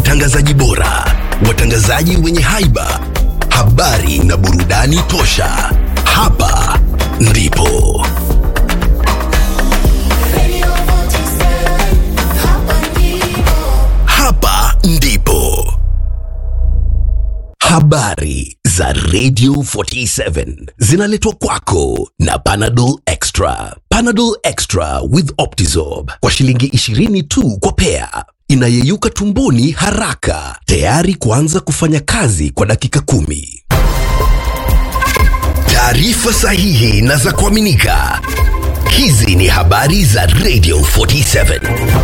watangazaji bora, watangazaji wenye haiba, habari na burudani tosha. Hapa ndipo hapa ndipo habari za Radio 47 zinaletwa kwako na Panadol Extra. Panadol Extra with Optizorb kwa shilingi 20 tu kwa pea, inayeyuka tumboni haraka, tayari kuanza kufanya kazi kwa dakika kumi. Taarifa sahihi na za kuaminika. Hizi ni habari za Radio 47.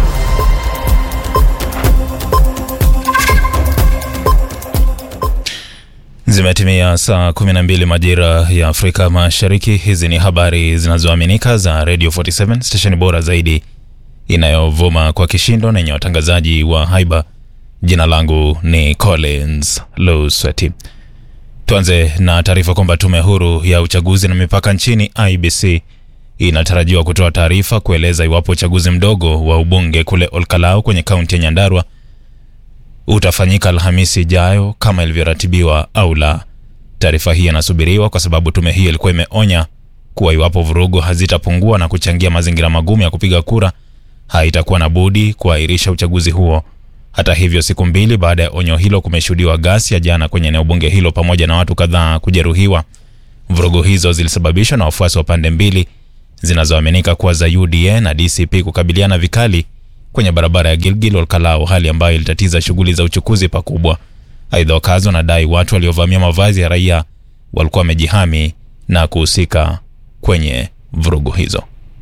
Zimetimia saa 12 majira ya Afrika Mashariki. Hizi ni habari zinazoaminika za Radio 47, stesheni bora zaidi inayovuma kwa kishindo na yenye watangazaji wa haiba. Jina langu ni Collins Lusweti. Tuanze na taarifa kwamba tume huru ya uchaguzi na mipaka nchini IBC inatarajiwa kutoa taarifa kueleza iwapo uchaguzi mdogo wa ubunge kule Olkalau kwenye kaunti ya Nyandarua utafanyika Alhamisi ijayo kama ilivyoratibiwa au la. Taarifa hii inasubiriwa kwa sababu tume hii ilikuwa imeonya kuwa iwapo vurugu hazitapungua na kuchangia mazingira magumu ya kupiga kura, haitakuwa na budi kuahirisha uchaguzi huo. Hata hivyo, siku mbili baada ya onyo hilo, kumeshuhudiwa ghasia jana kwenye eneo bunge hilo pamoja na watu kadhaa kujeruhiwa. Vurugu hizo zilisababishwa na wafuasi wa pande mbili zinazoaminika kuwa za UDA na DCP kukabiliana vikali kwenye barabara ya Gilgil Olkalau, hali ambayo ilitatiza shughuli za uchukuzi pakubwa. Aidha, wakazi wanadai watu waliovamia mavazi ya raia walikuwa wamejihami na kuhusika kwenye vurugu hizo.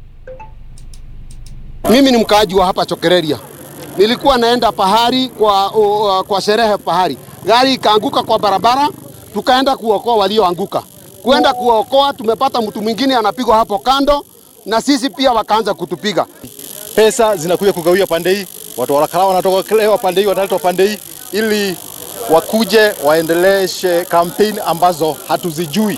Mimi ni mkaaji wa hapa Chokereria. Nilikuwa naenda pahari kwa, uh, kwa sherehe pahari, gari ikaanguka kwa barabara, tukaenda kuokoa walioanguka. Kuenda kuokoa, tumepata mtu mwingine anapigwa hapo kando, na sisi pia wakaanza kutupiga. Pesa zinakuja kugawia pande hii, watu warakala wanatoka pande hii, wanaletwa pande hii ili wakuje waendeleshe kampeni ambazo hatuzijui.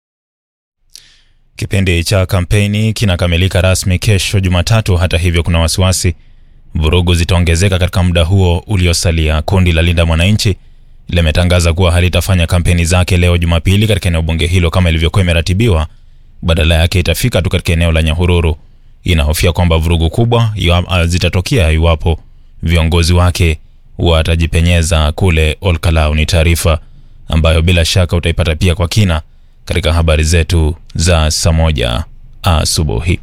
Kipindi cha kampeni kinakamilika rasmi kesho Jumatatu. Hata hivyo, kuna wasiwasi vurugu zitaongezeka katika muda huo uliosalia. Kundi la Linda Mwananchi limetangaza kuwa halitafanya kampeni zake leo Jumapili katika eneo bunge hilo kama ilivyokuwa imeratibiwa. Badala yake itafika tu katika eneo la Nyahururu. Inahofia kwamba vurugu kubwa iwa- zitatokea iwapo viongozi wake watajipenyeza kule Olkalau. Ni taarifa ambayo bila shaka utaipata pia kwa kina katika habari zetu za saa moja asubuhi.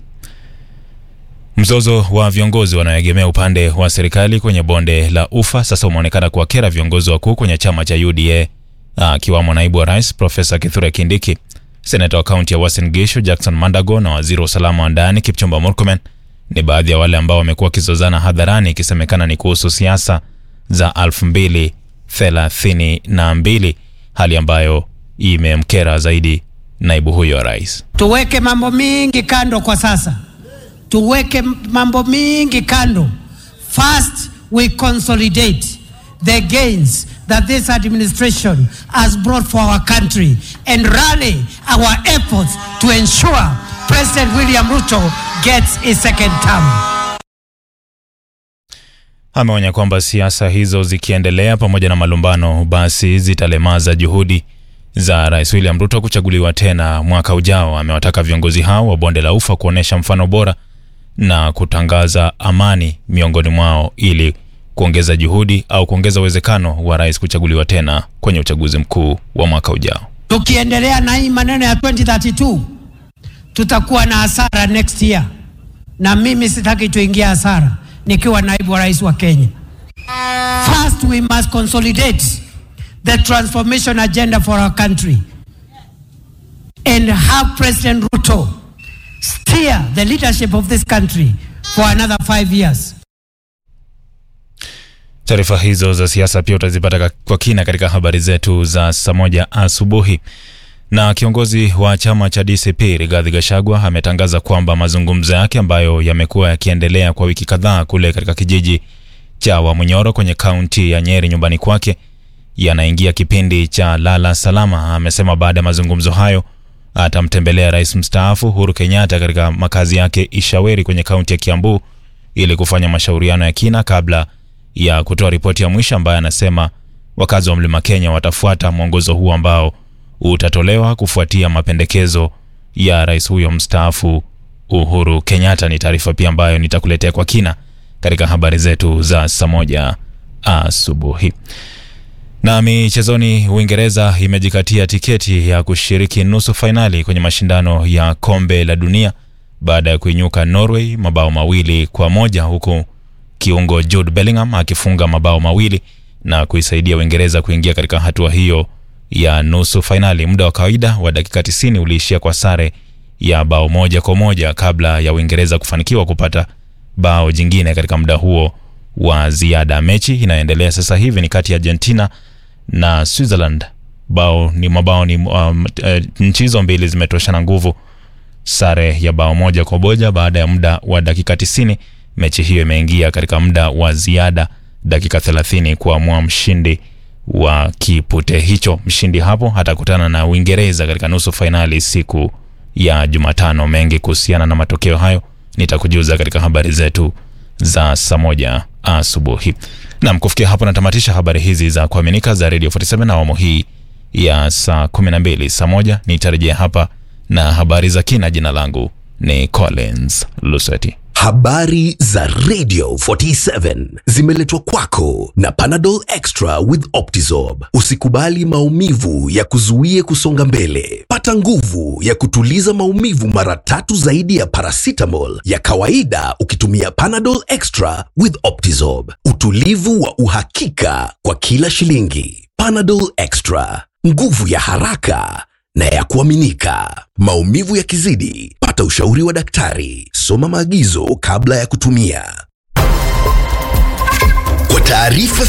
Mzozo wa viongozi wanaoegemea upande wa serikali kwenye bonde la Ufa sasa umeonekana kuwakera viongozi wakuu kwenye chama cha UDA akiwamo naibu wa rais Profesa Kithure Kindiki, seneta wa kaunti ya Uasin Gishu Jackson Mandago na waziri wa usalama wa ndani Kipchumba Murkomen ni baadhi ya wale ambao wamekuwa wakizozana hadharani, ikisemekana ni kuhusu siasa za 2032 hali ambayo imemkera zaidi naibu huyo wa rais. Tuweke mambo mingi kando kwa sasa, tuweke mambo mingi kando. First we consolidate the gains that this administration has brought for our country and rally our efforts to ensure President William Ruto gets a second term. Ameonya kwamba siasa hizo zikiendelea pamoja na malumbano, basi zitalemaza juhudi za Rais William Ruto kuchaguliwa tena mwaka ujao. Amewataka viongozi hao wa bonde la Ufa kuonyesha mfano bora na kutangaza amani miongoni mwao ili kuongeza juhudi au kuongeza uwezekano wa rais kuchaguliwa tena kwenye uchaguzi mkuu wa mwaka ujao. Tukiendelea na hii maneno ya 2032 tutakuwa na hasara next year, na mimi sitaki tuingia hasara nikiwa naibu wa rais wa Kenya. First we must consolidate the transformation agenda for our country and have President Ruto steer the leadership of this country for another five years. Taarifa hizo za siasa pia utazipata ka- kwa kina katika habari zetu za saa moja asubuhi. Na kiongozi wa chama cha DCP Rigathi Gachagua ametangaza kwamba mazungumzo yake ambayo yamekuwa yakiendelea kwa wiki kadhaa kule katika kijiji cha Wamunyoro kwenye kaunti ya Nyeri nyumbani kwake yanaingia kipindi cha lala salama. Amesema baada ya mazungumzo hayo atamtembelea rais mstaafu Uhuru Kenyatta katika makazi yake Ishaweri kwenye kaunti ya Kiambu ili kufanya mashauriano ya kina kabla ya kutoa ripoti ya mwisho ambaye anasema wakazi wa Mlima Kenya watafuata mwongozo huu ambao utatolewa kufuatia mapendekezo ya rais huyo mstaafu Uhuru Kenyatta. Ni taarifa pia ambayo nitakuletea kwa kina katika habari zetu za saa moja asubuhi. Na michezoni, Uingereza imejikatia tiketi ya kushiriki nusu fainali kwenye mashindano ya kombe la dunia baada ya kuinyuka Norway mabao mawili kwa moja huku kiungo Jude Bellingham akifunga mabao mawili na kuisaidia Uingereza kuingia katika hatua hiyo ya nusu fainali. Muda wa kawaida wa dakika 90 uliishia kwa sare ya bao moja kwa moja kabla ya Uingereza kufanikiwa kupata bao jingine katika muda huo wa ziada. Mechi inayoendelea sasa hivi ni kati ya Argentina na Switzerland. Bao ni mabao ni um, e, nchi hizo mbili zimetoshana nguvu, sare ya bao moja kwa moja baada ya muda wa dakika 90. Mechi hiyo imeingia katika muda wa ziada dakika 30 kuamua mshindi wa kipute hicho. Mshindi hapo atakutana na Uingereza katika nusu fainali siku ya Jumatano. Mengi kuhusiana na matokeo hayo nitakujuza katika habari zetu za saa moja asubuhi. Nam, kufikia hapo natamatisha habari hizi za kuaminika za Radio 47 na awamu hii ya saa 12. Saa moja nitarejea hapa na habari za kina. Jina langu ni Collins Luseti. Habari za Radio 47 zimeletwa kwako na Panadol Extra with Optizorb. Usikubali maumivu ya kuzuie kusonga mbele. Pata nguvu ya kutuliza maumivu mara tatu zaidi ya paracetamol ya kawaida ukitumia Panadol Extra with Optizorb. Utulivu wa uhakika kwa kila shilingi. Panadol Extra, nguvu ya haraka na ya kuaminika. Maumivu yakizidi, pata ushauri wa daktari. Soma maagizo kabla ya kutumia. Kwa taarifa